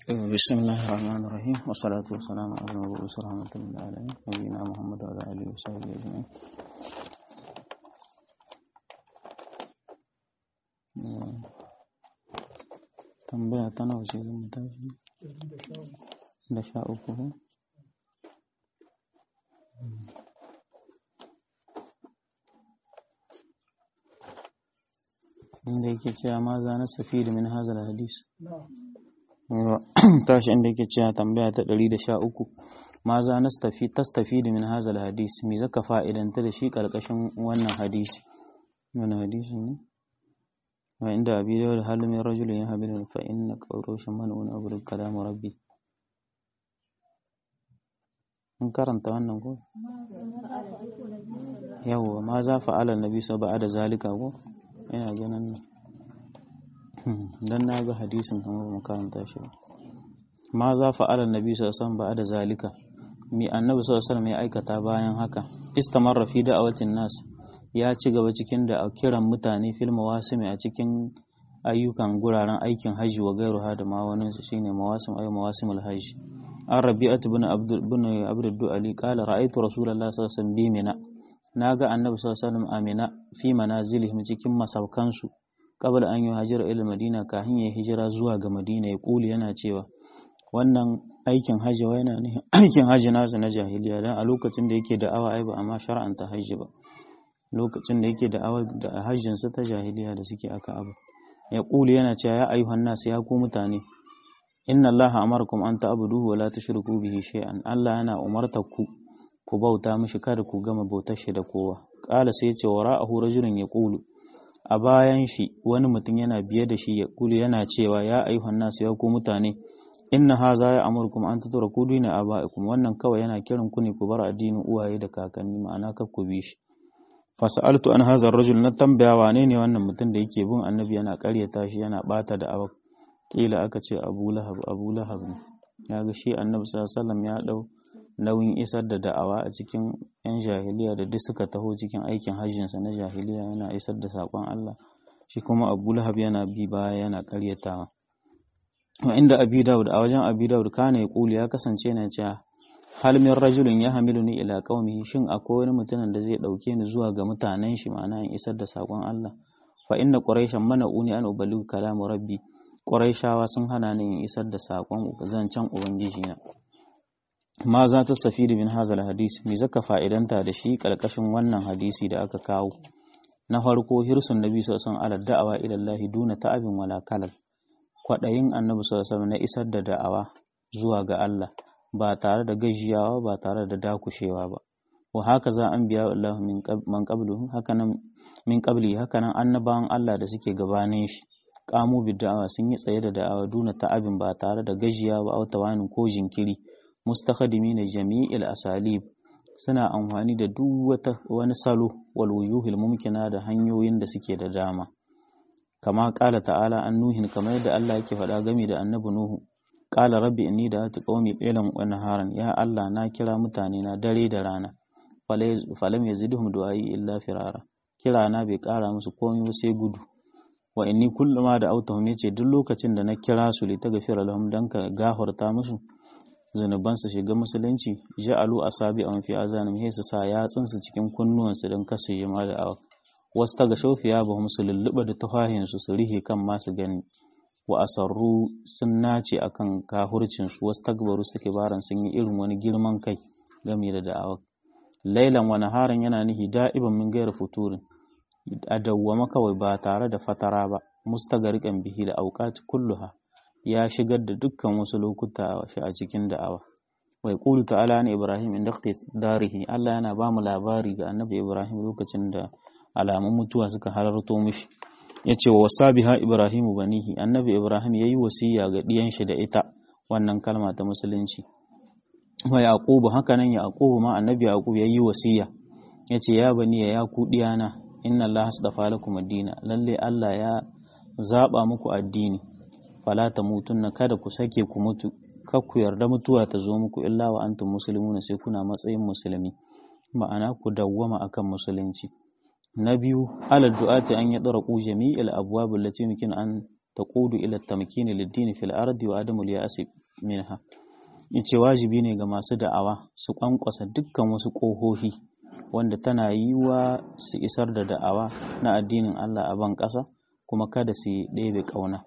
بسم الله الرحمن الرحيم والصلاة والسلام على المبعوث رحمة للعالمين نبينا محمد وعلى آله وصحبه أجمعين tambaya ta nawa ce zan tashi da sha uku ko inda yake cewa ma za na safi da min hazal hadis tashi inda yake cewa tambaya ta 113 ma za na stafi tastafi da min hazal hadis me zaka fa'idanta da shi karkashin wannan hadisi wannan hadisi ne wa inda abi da halu min rajulin ya habilu fa inna qawrushan man'un abul kalam rabbi mun karanta wannan ko yawa ma za fa'ala nabi sa da zalika ko ina ganin dan na ga hadisin kamar mu karanta shi ma za fa'ala nabi sallallahu alaihi da zalika mi annabi sallallahu alaihi ya aikata bayan haka istamarra fi da'awatin nas ya ci gaba cikin da kiran mutane fil mawasimi a cikin ayyukan guraren aikin haji wa gairuha da ma wani su shine mawasim ay mawasimul haji an rabi'at ibn abdul ibn abdul ali qala ra'aytu rasulullahi sallallahu alaihi wasallam bi mina naga annabi sallallahu alaihi wasallam amina fi manazilihim cikin masaukansu qabla an yuhajira ila madina kafin ya hijira zuwa ga madina ya kuli yana cewa wannan aikin hajji wa yana ne aikin hajji nasu na jahiliya dan a lokacin da yake da awa ai ba amma shar'anta hajji ba lokacin da yake da awa da hajjin sa ta jahiliya da suke aka abu ya kuli yana cewa ya ayyuhan nas ya ku mutane inna allaha amarakum an ta'buduhu wa la tushriku bihi shay'an Allah yana umartar ku ku bauta mishi kada ku gama bautar shi da kowa ƙala sai ce wa ra'ahu rajulun ya ƙulu a bayan shi wani mutum yana biye da shi ya ƙulu yana cewa ya ayyuhan nasu ya ku mutane inna haza ya amurkum an tatura ku dina aba'ikum wannan kawai yana kiran ku ne ku bar addinin uwaye da kakanni ma'ana kar ku bi shi fasa'altu an hazar rajul na tambaya wane ne wannan mutum da yake bin annabi yana ƙaryata shi yana bata da abak kila aka ce abu lahab abu lahab ne ya ga shi annabi sallallahu alaihi wasallam ya dau nauyin isar da da'awa a cikin 'yan jahiliya da duk suka taho cikin aikin hajjinsa na jahiliya yana isar da saƙon Allah shi kuma Abu Lahab yana bi baya yana ƙaryatawa wa inda Abi Dawud a wajen Abi Dawud kana ya kuli ya kasance yana cewa hal min rajulin ya hamiluni ila qaumihi shin akwai wani mutumin da zai dauke ni zuwa ga mutanen shi ma'ana in isar da saƙon Allah fa inna quraishan mana'uni an uballighu kalamu rabbi quraishawa sun hana ni in isar da saƙon zancen ubangiji na ma za ta safi da min hazal hadisi me zaka fa'idanta da shi ƙarƙashin wannan hadisi da aka kawo na farko hirsun nabi sallallahu alaihi wasallam da'awa ila Allah duna ta'abin wala kalal kwadayin annabi sallallahu na isar da da'awa zuwa ga Allah ba tare da gajiyawa ba tare da dakushewa ba wa haka za an biya Allah min man qablu hakanan min qabli hakanan annabawan Allah da suke gabanin shi qamu bid da'awa sun yi tsaye da da'awa duna ta'abin ba tare da gajiyawa ba tawanin ko jinkiri mustakhdimina jami'il asalib suna amfani da duk wata wani salo wal wuyuhil mumkina da hanyoyin da suke da dama kama kala ta'ala an nuhin kamar yadda Allah yake faɗa game da annabi nuhu qala rabbi inni da'atu qaumi laylan wa naharan ya Allah na kira mutane na dare da rana falam yazidhum du'ai illa firara kira na bai kara musu komai sai gudu wa inni kulluma da autahum yace duk lokacin da na kira su li taghfira lahum dan ka gafarta musu zunubansu shiga musulunci ja'alu asabi an fi azanim sai su sa yatsunsu cikin kunnuwansu don kasu yi ma da awa wasu taga shaufiya ba su lulluɓa da tufahinsu su rihe kan masu gani wa asarru sun nace akan kahurcinsu wasu tagbaru suke baran sun yi irin wani girman kai game da da'awa lailan wani harin yana nihi da'iban min gaira futurin a dawwama kawai ba tare da fatara ba mustagarikan bihi da auqati kulluha ya shigar da dukkan wasu lokuta shi a cikin da'awa wai qulu ta'ala ne ibrahim inda darihi Allah yana ba mu labari ga annabi ibrahim lokacin da alamun mutuwa suka halarto mishi yace wa wasabiha ibrahimu banihi annabi ibrahim yayi wasiya ga diyan shi da ita wannan kalma ta musulunci wa yaqubu hakanan yaqubu ma annabi yaqub yayi wasiya yace ya bani ya ku diyana inna allaha astafa lakum ad-dina lalle Allah ya zaba muku addini fala ta mutunna kada ku sake ku mutu kar ku yarda mutuwa ta zo muku illa wa antum muslimuna sai kuna matsayin musulmi ma'ana ku dawwama akan musulunci na biyu ala du'ati an ya dara ku jami'il abwab allati yumkin an taqudu ila tamkini lid-din fil ardi wa adamu al-ya'si minha yace wajibi ne ga masu da'awa su kwankwasa dukkan wasu ƙohohi wanda tana yiwa su isar da da'awa na addinin Allah a ban ƙasa kuma kada su ɗebe ƙauna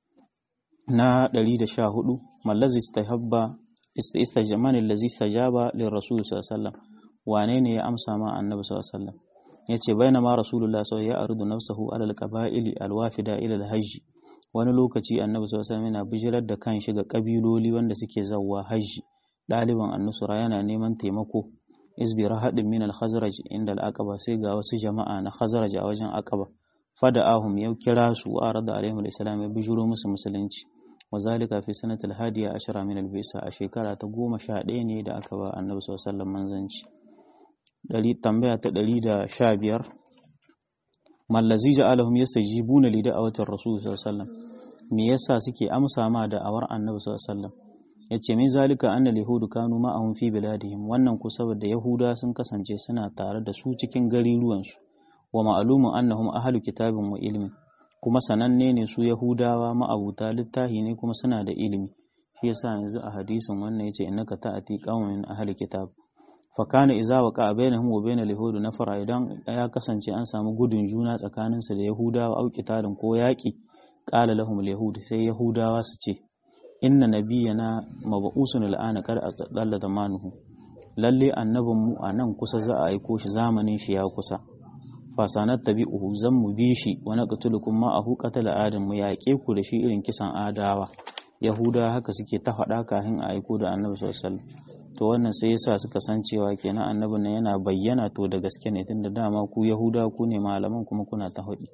na 114 mallazi istahabba istajamani allazi istajaba lir rasul sallallahu alaihi wasallam wane ne ya amsa ma annabi sallallahu alaihi wasallam yace bainama rasulullah sallallahu ya arudu nafsahu alal qaba'ili alwafida ila alhajj wani lokaci annabi sallallahu alaihi wasallam yana bijirar da kanshi ga kabiloli wanda suke zawwa hajji ɗaliban annusura yana neman taimako isbi rahadin min al-khazraj inda al-aqaba sai ga wasu jama'a na khazraj a wajen aqaba fada'ahum ya kira su wa arada alaihim al-islam ya bijiro musu musulunci wa zalika fi sanatil hadiya ashara min al-bisa a shekara ta goma sha ɗaya ne da aka ba annabi sallallahu alaihi wasallam manzanci dari tambaya ta ɗari da sha biyar mallazi ja'alahum yastajibuna li da'awatir rasul sallallahu alaihi wasallam me yasa suke amsa ma da'awar annabi sallallahu alaihi wasallam yace min zalika anna yahudu kanu ma'ahum fi biladihim wannan ku saboda yahuda sun kasance suna tare da su cikin gariruwansu wa ma'lumun annahum ahlu kitabin wa ilmin kuma sananne ne su yahudawa ma'abuta littahi ne kuma suna da ilimi shi yasa yanzu a hadisin wannan yace innaka ta'ati qauman min ahli kitab fa kana idza waqa bainahum wa bainal yahudi nafara idan ya kasance an samu gudun juna tsakaninsu da yahudawa au kitalin ko yaki qala lahum al sai yahudawa su ce inna nabiyyana mab'usun al'ana kar aqalla zamanuhu lalle annabin mu a nan kusa za a aiko shi zamanin shi ya kusa fasanat tabi'uhu zan mu bi shi wa naqtulukum ma ahu qatala adam mu yaƙe ku da shi irin kisan adawa yahuda haka suke ta faɗa kafin a aiko da annabi sallallahu alaihi wasallam to wannan sai yasa suka san cewa kenan annabin nan yana bayyana to da gaske ne tunda dama ku yahuda ku ne malaman kuma kuna ta haɗi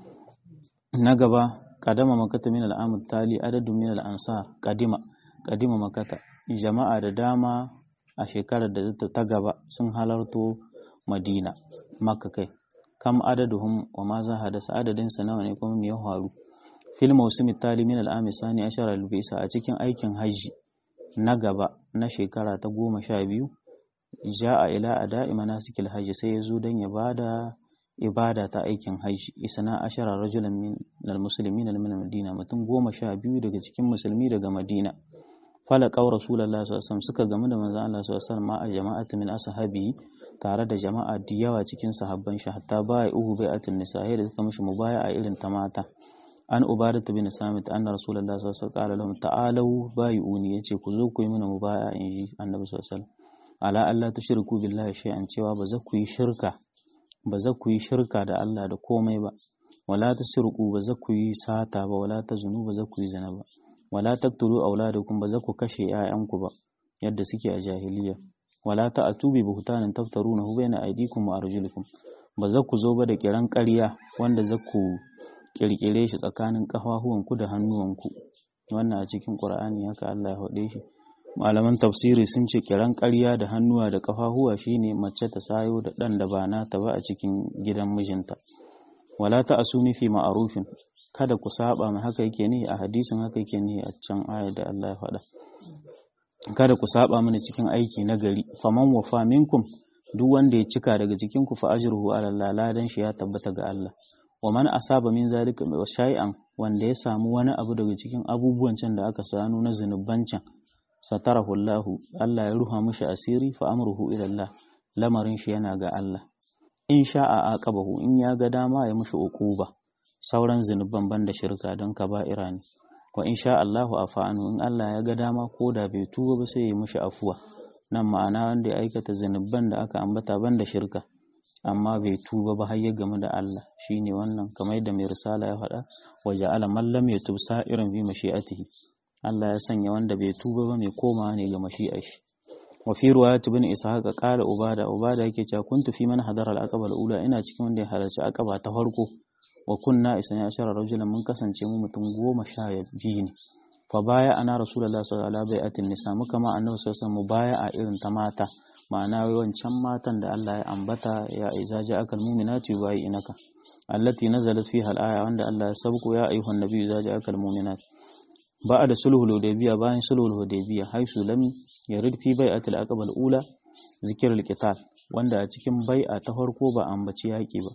na gaba kadama makata min al'amud tali adadin min al'ansar kadima kadima makata jama'a da dama a shekarar da ta gaba sun halarto madina makka kai kam adaduhum wa ma za hadasa adadin sa nawa ne kuma me ya faru fil mawsimi tali min al'ami sani ashara al-bisa a cikin aikin hajji na gaba na shekara ta goma sha biyu ja'a ila ada'i manasikil hajji sai ya zo don ya bada ibada ta aikin hajji isna ashara rajulan min almuslimin min madina mutum goma sha biyu daga cikin musulmi daga madina fala qaw rasulullah sallallahu alaihi wasallam suka gamu da manzon Allah sallallahu alaihi wasallam a jama'atu min ashabi tare da jama'a da yawa cikin sahabban shi hatta bai uhu bai'atun nisa da suka mishi mubaya'a irin ta mata an ubadatu bin samit anna rasulullah sallallahu alaihi wasallam qala lahum ta'alu bai'uni yace ku zo ku yi mana mubaya'a inji annabi sallallahu alaihi wasallam ala alla tushriku billahi shay'an cewa ba za ku yi shirka ba za ku yi shirka da Allah da komai ba wala tasriqu ba za ku yi sata ba wala tazunu ba za ku yi zina ba wala taqtulu auladakum ba za ku kashe 'ya'yanku ba yadda suke a jahiliya wala ta'tu bi buhtanin taftarunahu baina aydikum wa arjulikum ba za ku zo ba da kiran ƙarya wanda za ku kirkire shi tsakanin ƙafafuwanku da hannuwanku wannan a cikin Qur'ani haka Allah ya haɗe shi malaman tafsiri sun ce kiran ƙarya da hannuwa da ƙafafuwa shine mace ta sayo da ɗan da ba nata ba a cikin gidan mijinta wala ta asumi fi ma'arufin kada ku saba mai haka yake ne a hadisin haka yake ne a can ayar da Allah ya faɗa kada ku saba mini cikin aiki na gari faman wafa minkum duk wanda ya cika daga cikin ku fa ajruhu ala Allah ladan shi ya tabbata ga Allah wa man asaba min zalika shay'an wanda ya samu wani abu daga cikin abubuwan can da aka sanu na zunuban can satarahu Allah Allah ya ruha mishi asiri fa amruhu ila Allah lamarin shi yana ga Allah in sha'a aqabahu in ya ga dama ya mishi uquba sauran zunuban banda shirka don kaba'ira ne wa in sha Allahu afa'anu in Allah ya ga dama ko da bai tuba ba sai ya mishi afuwa nan ma'ana wanda ya aikata zunuban da aka ambata banda shirka amma bai tuba ba har ya gamu da Allah shine wannan kamar yadda mai risala ya faɗa wa ja'ala man lam yatub sa'iran bi mashi'atihi Allah ya sanya wanda bai tuba ba mai komawa ne ga mashi'ar shi wa fi riwayat ibn ishaq qala ubada ubada yake cewa kuntu fi man hadara al-aqaba al-ula ina cikin wanda ya halarci aqaba ta farko wa kunna isna ashara rajulan mun kasance mu mutum goma sha biyu ne fa baya ana rasulullah sallallahu alaihi wasallam nisa muka ma annabi sallallahu alaihi wasallam baya a irin ta mata ma'ana wancan matan da Allah ya ambata ya iza ja'akal mu'minatu inaka allati nazalat fiha al-aya wanda Allah ya sabko ya ayyuhan nabiyyu iza ja'akal mu'minat ba'a da sulhul hudaybiya bayan sulhul hudaybiya haisu lam yarid fi bai'atil aqaba al-ula zikrul qital wanda a cikin bai'a ta farko ba ambaci yaki ba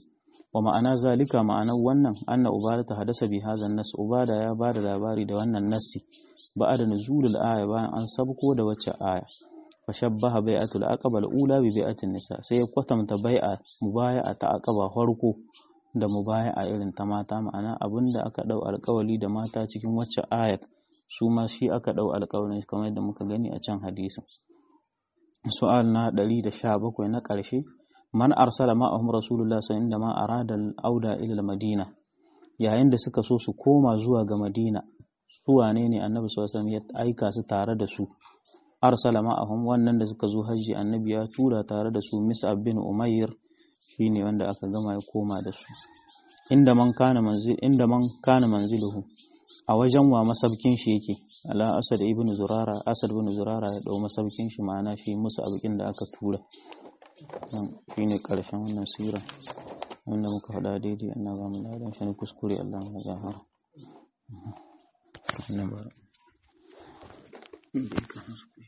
wa ma'ana zalika ma'anar wannan anna ubada ta hadasa bi hazan nas ubada ya ba da labari da wannan nassi ba da nuzulul aya bayan an sabko da wacce aya fa shabbaha bai'atul aqaba al-ula bi bai'atin nisa sai ya kwatanta bai'a mubaya'a ta aqaba farko da mubaya'a irin ta mata ma'ana abinda aka dau alƙawali da mata cikin wacce ayat su ma shi aka dau alƙawarin kamar yadda muka gani a can hadisin su'al na 117 na ƙarshe man arsala ma'ahum rasulullah sallallahu alaihi wasallam arada al-auda ila al-madina yayin da suka so su koma zuwa ga madina su wane ne annabi sallallahu alaihi wasallam ya aika su tare da su arsala ma'ahum wannan da suka zo hajji annabi ya tura tare da su Mus'ab bin Umayr shine wanda aka gama ya koma da su inda man kana manzil inda man kana manziluhu a wajen wa masabkin shi yake ala asad ibn zurara asad ibn zurara ya dau masabkin shi ma'ana shi Mus'ab kin da aka tura shine karshen wannan sura wanda muka faɗa daidai Allah ba mu ladan shi ne kuskure Allah ya gafara wannan bara